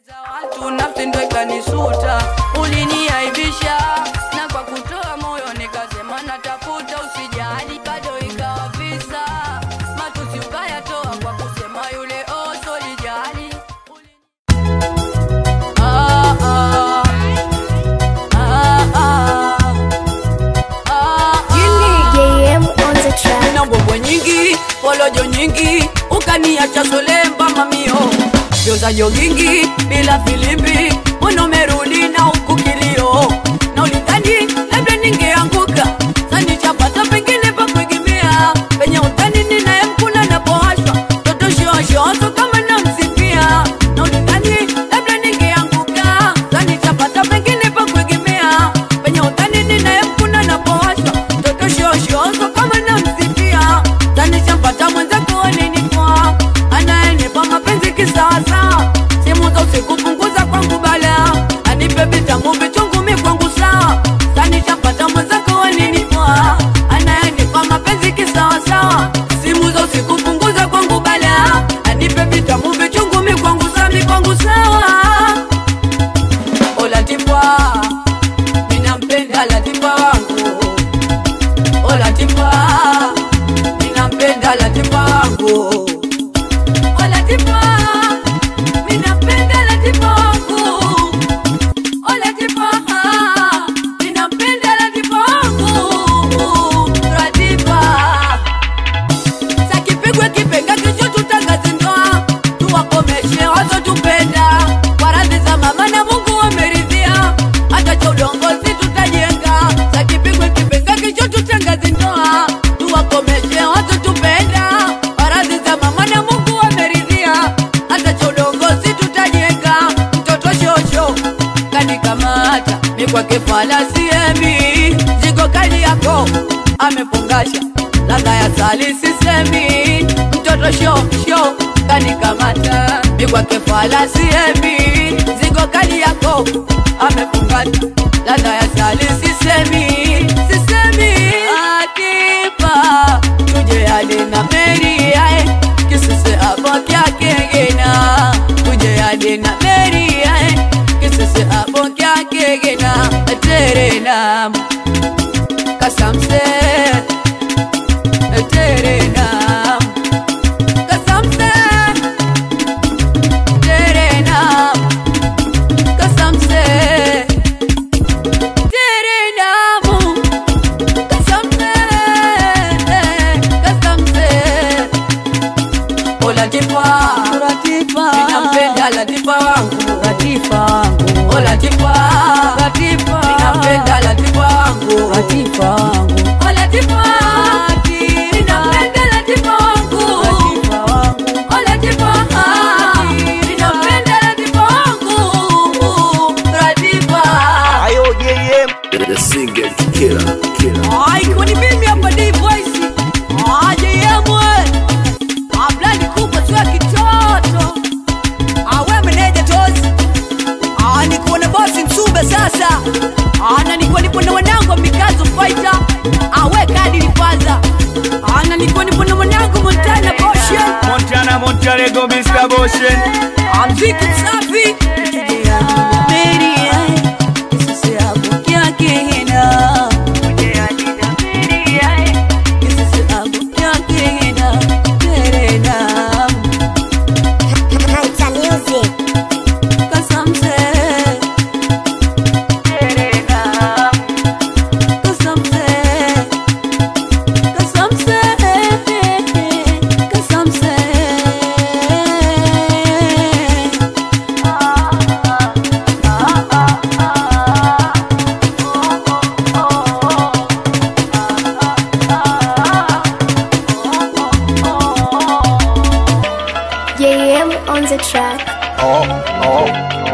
watu nafsi ndo ikanisuta, uliniaibisha na kwa kutoa moyo nikasema natafuta, usijali bado ikawa visa, matusi ukayatoa kwa kusema yule oso lijali Ah, ah. Ah, ah. Ah, ah. JM on the track. na mbwembwe nyingi polojo nyingi ukaniacha solemba mamio vyoza jogingi bila filimbi mbona umerudi na huku kilio na ulidhani labda ningeanguka sanichapata pengine pa kuegemea penye utani ninayemkuna napoashwa toto shoshooso kama namsifia na ulidhani labda ningeanguka sanichapata pengine pa kuegemea penye utani ninayemkuna napoashwa toto shoshooso kama namsifia tanishampata mwenzako alinitoa anayenipa mapenzi kisawasawa simu za usiku punguza kwangu bala anipe vitamu vichungu mi kwangu sawa tanishampata mwenzako alinitoa anayenipa mapenzi kisawasawa simu za usiku punguza kwangu bala anipe vitamu vichungu mi kwangu sawa mi kwangu sawa olatifa ninampenda latifa wangu o Latifa, ninampenda Latifa wangu. O Latifa, ninampenda Latifa wangu. O Latifa, ninampenda Latifa wangu. Latifa, sakipigwe kipenga kesho tutangaze ndoa, tuwakomeshe wazotupenda kwa radhi za mama na Mungu wameridhia, hata cha udongozi tutajenga. Sakipigwe kipenga kesho tutangaze ndoa, tuwakomeshe wazotupenda kwa radhi za mama na Mungu wameridhia, hata cha udongozi tutajenga. Mtoto shosho kanikamata mi kwake falasiemi zigo kali yako amefungasha ladha ya sali sisemi mtoto sho sho kanikamata mi kwake falasiemi zigo kali yako amefungasha ladha ya sali sisemi sisemi akipa tuje hadi na meri yae kisese hapo kyake gena tuje hadi na meri yae kisese hapo kyake gena terena kasamse terena kasamse terena kasamse terenamu kasamse kasamse o Latifa, Latifa, ninampenda Latifa wangu, Latifa wangu, o Latifa, Latifa, ninampenda Latifa wangu, Latifa wangu, o Latifa, ninampenda Latifa wangu, Latifa wangu, o Latifa, ninampenda Latifa wangu, Latifa. Ayo JM The single killer killer Aiko ni mimi hapa D Voice. Aje yemwe. Ablani kubwa tu ya kitoto. Awe meneja tozi. Ah niko na bosi Msumbe sasa. Ana niko nipo na wanangu wa Mikazo Fighter. Awe kadi lifaza. Ana niko nipo na wanangu Montana Boshen. Montana Montalego Mr. Boshen Amziki msafi. Meria. Kisisi hapo kia kihina. Kisisi hapo kia kihina. Terena. Hunter Music. Kasamse. Terena. Kasamse. Kasamse. Kasamse. JM on the track. Oh oh